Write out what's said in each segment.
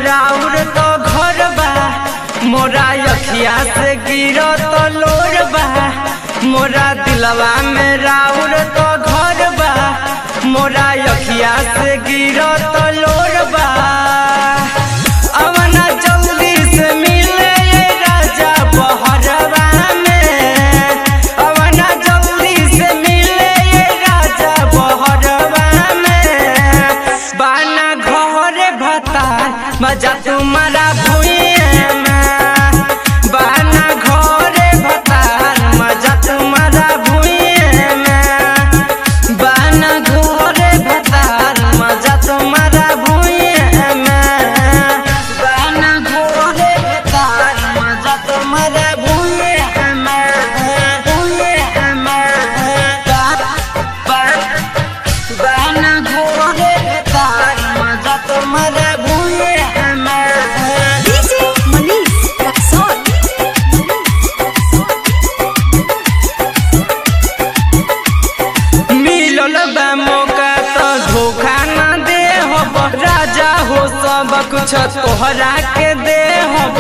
राउर तो घर बा मोरा अखिया से गिरो तो लोर बा मोरा दिलवा में राउर तो घर बा मोरा अखिया से गिरो तो लोर बा अवना जल्दी से मिले ये राजा बहरवा में अवना जल्दी से मिले ये राजा बहरवा में बाना घर भतार मजा तुम्हारा भुइए में बाना घर भतार मजा तुम्हारा भुइए में बाना घर भतार मजा तुम्हारा भुइए में बाना घर भतार मजा तुम्हारा भुइए में भुइए में बाना घोड़े तार मजा तुम्हारा भूले हमें DJ Manish Rexon. मिलल बा मौका तो धोखा ना दे हब राजा हो सब कुछ तोहरा के दे हब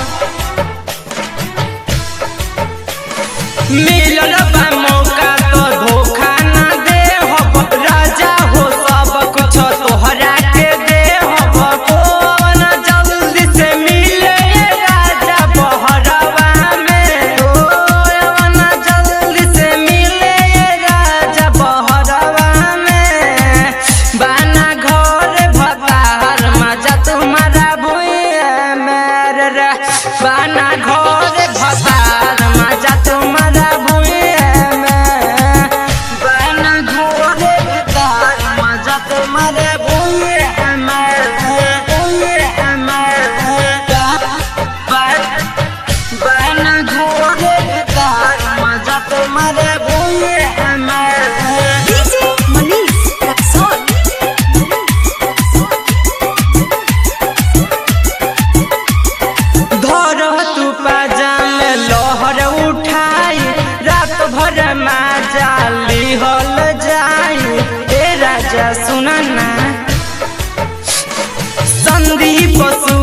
मिलल बा मौका तो धोखा ना दे हब राजा हो सब कुछ तोहरा के दे हब कौन जल्दी से मिले ये राजा बहरवा में कौन जल्दी से मिले ये राजा बहरवा में बाना घर भतार मजा तुम्हारा भुइया मेरे रे बाना घर भतार मजा तुम्हारा भुइया में बाना घर भतार मजा तुम्हारा भुइया में भुइया में बाना घर भतार मजा तुम्हारा भुइया में DJ Manish Rexon. धर तू पाजाम लहर उठाई रात भर माजा लिहल जाई ए राजा सुनना संदीप